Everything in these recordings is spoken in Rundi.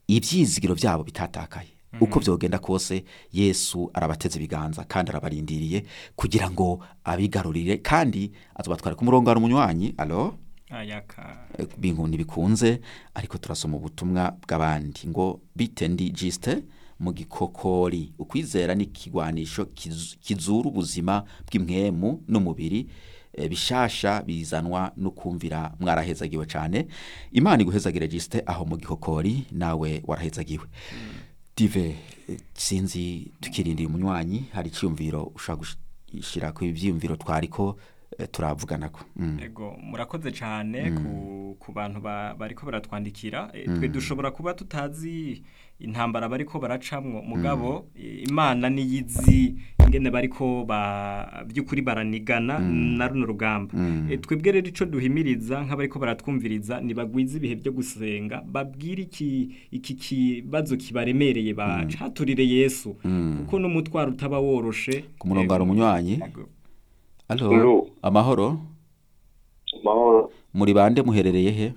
ibyizigiro byabo bitatakaye uko byogenda kose yesu arabateze ibiganza kandi arabarindiriye kugira ngo abigarurire kandi azobatwara ku murongo hari umunywanyi alo ayaka bintu ntibikunze ariko turasoma ubutumwa bw'abandi ngo bite ndi jisite mu gikokori ukwizera ni ikigwanisho kiz- kizura ubuzima bw'imwemu n'umubiri eh, bishasha bizanwa no kumvira mwarahezagiwe cyane imana iguhezagire jisite aho mu gikokori nawe warahezagiwe dive eh, sinzi tukirindira umunywanyi hari icyiyumviro ushobora gushyira ku ibyiyumviro twariko eh, turavuganako Mm. ego murakoze cyane ku, ku bantu ba- bariko baratwandikira E, twe dushobora kuba tutazi intambara bariko baracamwo mugabo e, imana niyizi ingene bariko ba by'ukuri baranigana na runo rugamba E, twebwe rero ico duhimiriza nk'abariko baratwumviriza nibagwiza ibihe byo gusenga babwire iki iki kibazo kibaremereye bacaturire Yesu kuko n'umutwaro utaba woroshe ku murongo Ego. hari umunywanyi Ego. alo Alo. amahoro mahoro muri bande muherereye he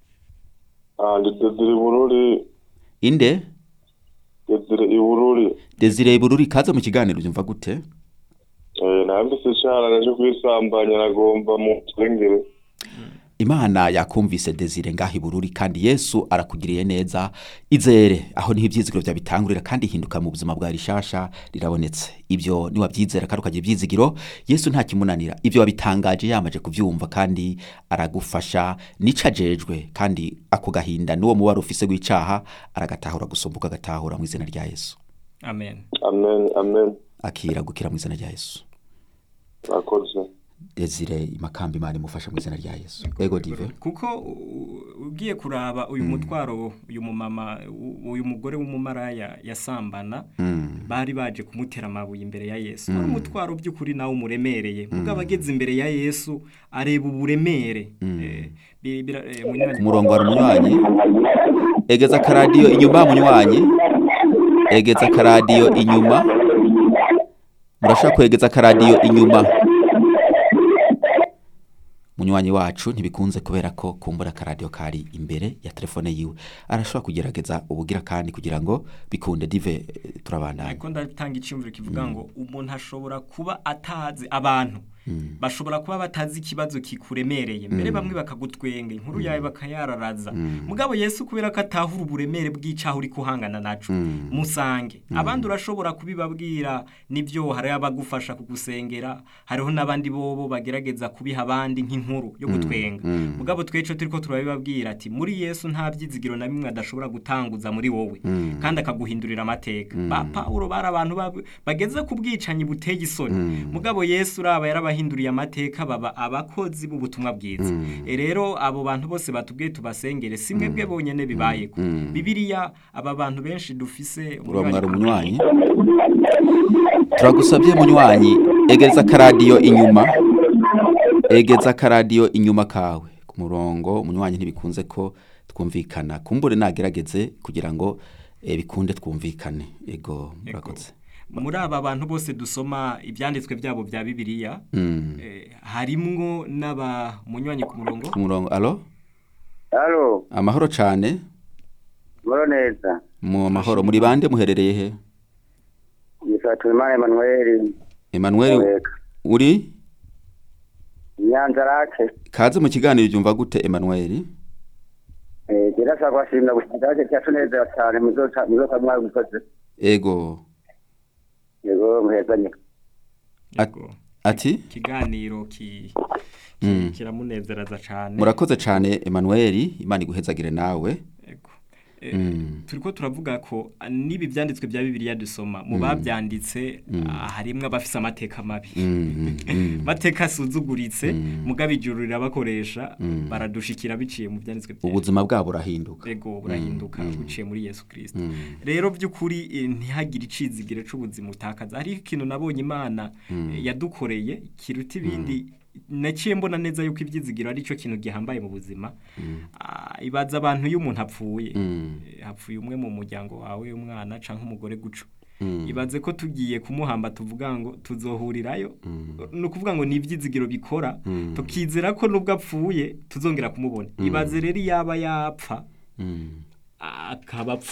Ah, ndi Desire Bururi inde Desire Ibururi desire bururi kaze mu kiganiro byumva gute eh nambise cyane naje kwisambanya nagomba mu nsengero imana yakumvise desire ngaho ibururi kandi yesu arakugiriye neza izere aho niho ibyizigiro byawe bitangurira kandi hinduka mu buzima bwa rishasha rirabonetse ibyo niwabyizera kandi ukagira ibyizigiro yesu nta kimunanira ibyo wabitangaje yamaje kubyumva kandi aragufasha nica ajejwe kandi ako gahinda n'uwo mubare ufise w'icaha aragatahura gusumbuka agatahura mu izina rya yesu amen amen amen akira gukira mu izina rya yesu akoze desire imakamba imana imufasha mu izina rya yesu ego dive kuko u- ugiye kuraba uyu mutwaro uyu mumama u- uyu mugore w'umumaraya yasambana bari baje kumutera amabuye imbere ya yesu wari umutwaro by'ukuri nawe umuremereye mugabo ageze imbere ya yesu areba uburemere Eh, bi- bira- eh, munywanyi- ku murongo hari umunywanyi egeza akaradiyo inyuma munywanyi egeza akaradiyo inyuma murashobora kwegeza akaradiyo inyuma munywanyi wacu ntibikunze kubera ko kumbura akaradiyo kari imbere ya telefone yiwe arashobora kugerageza ubugira kandi kugira ngo bikunde dive eh, turabandanya ariko ndatanga icyumviro kivuga ngo umuntu ashobora kuba atazi abantu bashobora kuba batazi ikibazo kikuremereye mbere bamwe bakagutwenga inkuru yawe bakayararaza mugabo yesu kubera ko atahura uburemere bw'icyaha uri kuhangana naco musange abandi urashobora kubibabwira nibyo hari abagufasha kugusengera hariho n'abandi bobo bagerageza kubiha abandi nk'inkuru yo gutwenga mugabo tweco turiko turabibabwira ati muri yesu nta byizigiro na bimwe adashobora gutanguza muri wowe kandi akaguhindurira amateka ba pawulo bari abantu bab- bageze ku bwicanyi buteye isoni mugabo yesu uraba yarabahinduriye amateka baba abakozi b'ubutumwa bwiza E rero abo bantu bose batubwiye tubasengere si mwebwe bonyene bibayeko bibiliya aba bantu benshi dufise uramwara umunywanyi turagusabye munywanyi egeza akaradiyo inyuma egeza akaradiyo inyuma kawe ku murongo umunywanyi ntibikunze ko twumvikana kumbure nagerageze kugira ngo eh, bikunde twumvikane ego murakoze muri aba bantu bose dusoma ibyanditswe byabo bya bibiliya Mm. eh, harimwo n'aba munywanyi ku murongo ku murongo alo Halo, amahoro cyane muro neza. mu mahoro muri bande muherereye he Yitwa Tuyimana Emmanuel Emmanuel Mureka. uri Nyanza rake. kaze mu kiganiro byumva gute Emmanuel Eh, gerasa kwashimira gushikiraje cyacu neza cyane muzoca muzoca mwabikoze. ego Yego muhezanye. At- Yego. ati ikiganiro ki, ki Mm. kiramunezeraza cyane murakoze cyane Emmanuel imana iguhezagire nawe Yego. Eh, Mm. turiko turavuga ko ah, n'ibi byanditswe bya bibiliya dusoma mu babyanditse ah, harimwo abafise amateka mabi Mm, mm, mateka asuzuguritse mugabo ijuru rirabakoresha baradushikira biciye mu byanditswe byera. ubuzima bwabo burahinduka ego burahinduka buciye muri yesu kirisito rero by'ukuri eh, ntihagire icizigiro c'ubuzima utakaza hariho ikintu nabonye imana eh, yadukoreye kiruta ibindi naciye mbona neza yuko ibyizigiro ari cyo kintu gihambaye mu buzima Ah, ibaza abantu iyo umuntu apfuye Mm. Eh, hapfuye umwe mu muryango wawe umwana canke umugore guco Mm. ibaze ko tugiye kumuhamba tuvuga ngo tuzohurirayo ni ukuvuga ngo ni ibyizigiro bikora tukizera ko nubwo apfuye tuzongera kumubona ibaze rero yaba yapfa Mm. akaba apfuye